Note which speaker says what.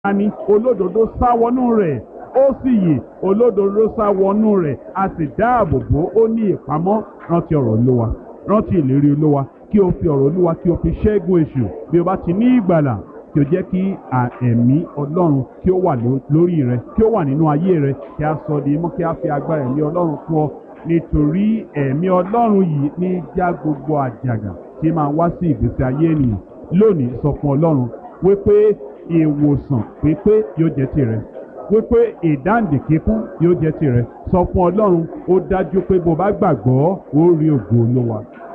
Speaker 1: ní olódodo sá wọnú rẹ̀ ó sì yè olódodo sá wọnú rẹ̀ a sì dáàbò bò ó ní ìpamọ́ rántí ọ̀rọ̀ olúwa rántí ìlérí olúwa kí o fi ọ̀rọ̀ olúwa kí o fi ṣẹ́gun èṣù bí o bá ti ní ìgbàlà kí o jẹ́ kí ẹ̀mí ọlọ́run kí ó wà lórí rẹ kí ó wà nínú ayé rẹ kí a sọ di mọ́ kí a fi agbára ẹ̀mí ọlọ́run fún ọ nítorí ẹ̀mí ọlọ́run yìí ní já gbogbo àjàgà tí máa wá sí ìgbésí ayé ènìyàn lónìí sọ fún ọlọ́run wípé ìwòsàn pípé yóò jẹ́ tirẹ̀ wípé ìdáǹdè kíkún yóò jẹ́ tirẹ̀ sọ fún ọlọ́run ó dájú pé bó bá gbàgbọ́ ó rí ògo olúwa